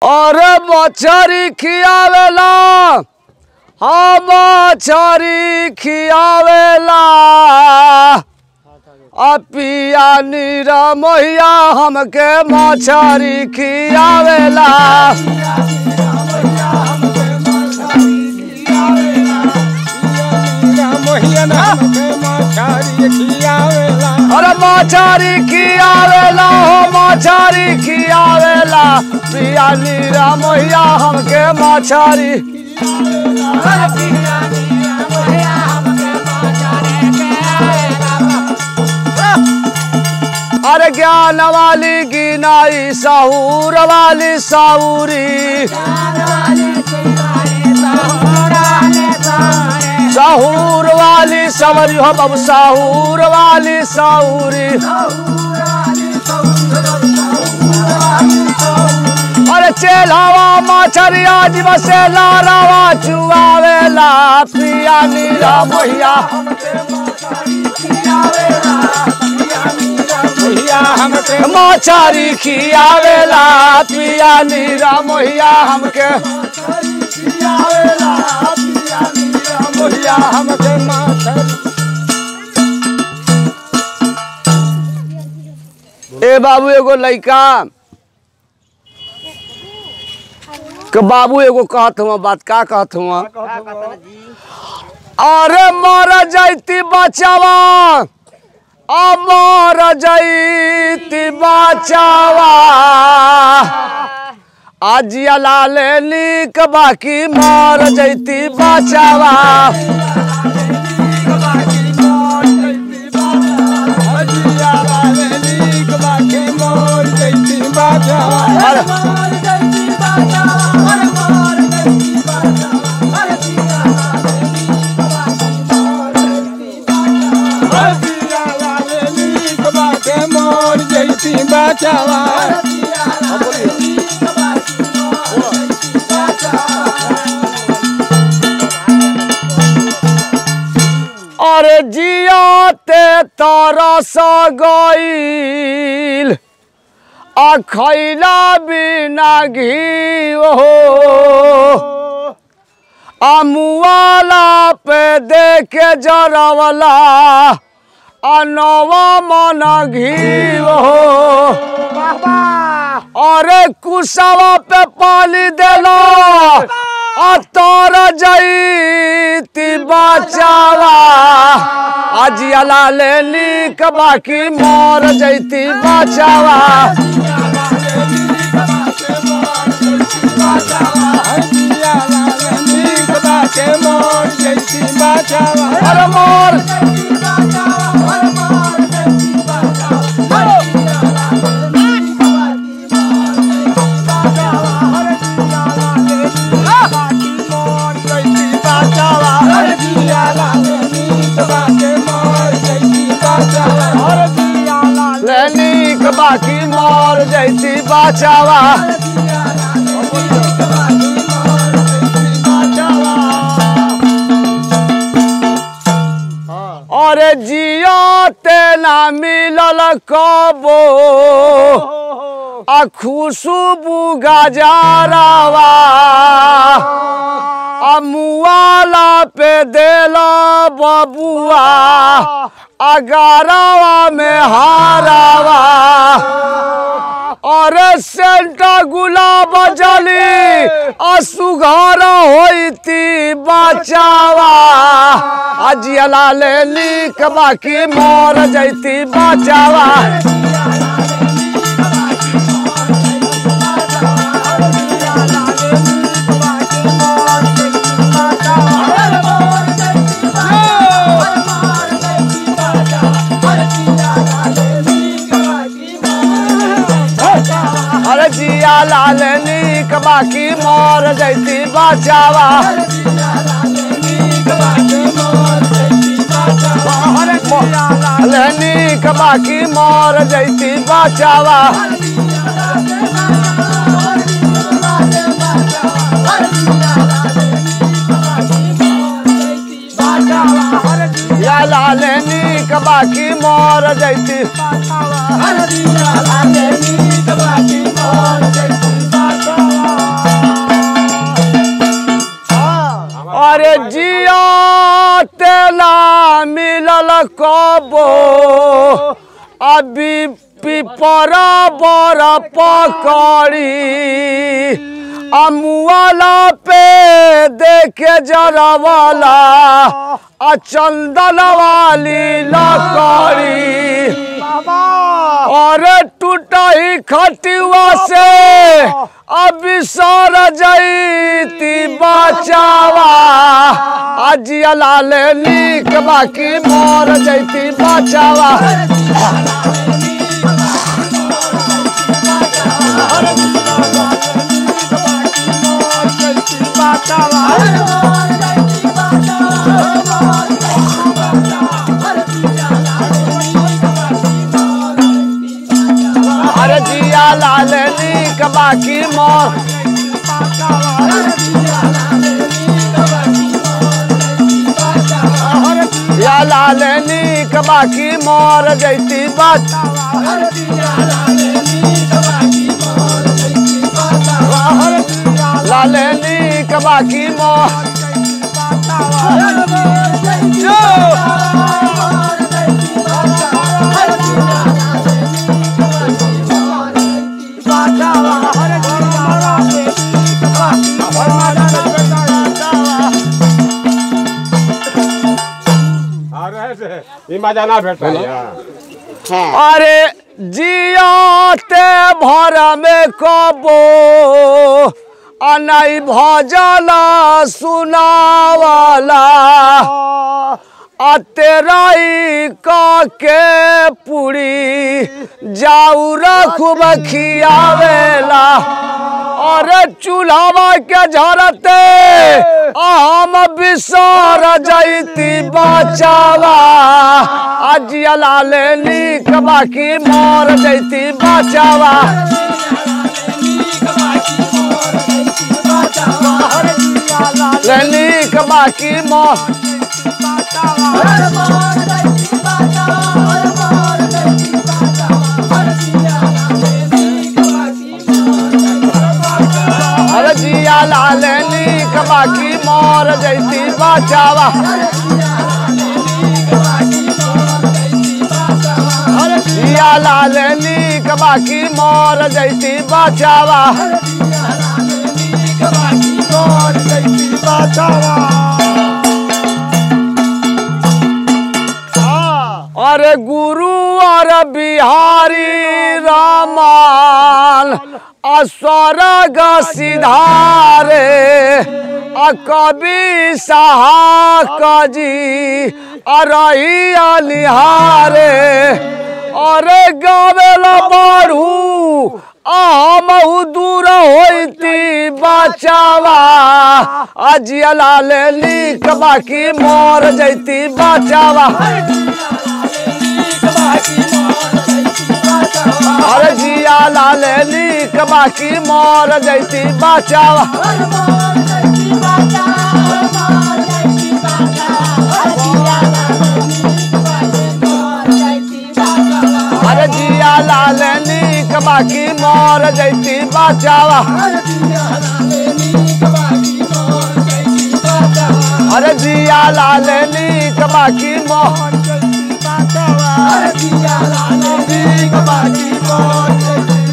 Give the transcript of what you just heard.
अरे मछरी खियावेला हाँ मछरी खियावेला आ पिया नीरा मोहिया हमके मछरी खियावेला अरे मछरी खियावेला हो मछरी खियावेला पिया नीरा मोहिया हमके मछरी अरे ज्ञान वाली गिनाई साहूर वाली साहूरी साहूर वाली सवरी हो बाबू साहूर वाली साहूरी अरे चेलावा मछरिया जीव से लारावा चुआवेला पिया नीरा मोहिया मछरी खियावेला पिया नीरा मोहिया हमके ए बाबू एगो लइका के बाबू एगो कहत हुआ बात का कहत हुआ अरे मर जैती बचावा अमर जैती बचावा आजिया लाल नीक बाकी मर जैती बचावा बचावा अरे जियाते तरस गईल आ खैला बिना घी हो आ मुआला पे देखे जरवला आ नवा मन घी हो अरे कुसवा पे पानी देला आ तर जईती बचावा आजिया लाले नीक बाकी मर जईती बचावा अरे मोर ले नीक बाकी मर जईती बचावा अरे जिया ते ना मिलल कबो आ खुशबू गजारावा आ मुआला पे देला बबुआ अगारावा में हारावा अरे सेंटा गुलाब जली असुघर होती बचावा अजियला ले नीक बाकी मर जैती बचावा अरे जिया लाल नीक बाकी मर जैती बचावा अरे नीक बाकी मर जैती बचावा या लाल नीक बाकी मर जैती Hallelujah, hallelujah, ना मिलल कबो अभी पिपर बर पकड़ी अमुआला पे देखे जरवाला आ चंदन वाली लकड़ी और टूटा ही खटिवा से अब सर जईती बचावा आज लाल नीक बाकी मर जईती बचावा अरे जिया लाल नीक बाकी मर या लाल नीक बाकी मर जैती बच लाल नीक बाकी मर ई मजा ना भेटल अरे जियाते भर में कबो अनई भजल सुनावाला अतेराई के पूरी जाऊ खूब खियावेला अरे चूल्हा के झरते हम बिसर जैती बचावा आज लाल नीक बाकी मर जैती बचावा नीक बाकी मर अरे जिया लाल नीक बाकी मर जैती बचावा अरे जिया लाल नीक बाकी मर जैती बचावा अरे गुरु और बिहारी रामान अस्वर्ग सिधारे आ कवि सहा जी अरही अलिहारे अरे गावेल बढ़ू हम दूर होती बचावा आज लाल लीक बाकी मर जैती बचावा अरे जिया लाल लीक बाकी मर जैती बचावा अरे जिया लाल लीक बाकी मर जैती बचावा अरे जिया लाल लीक बाकी मर बाकी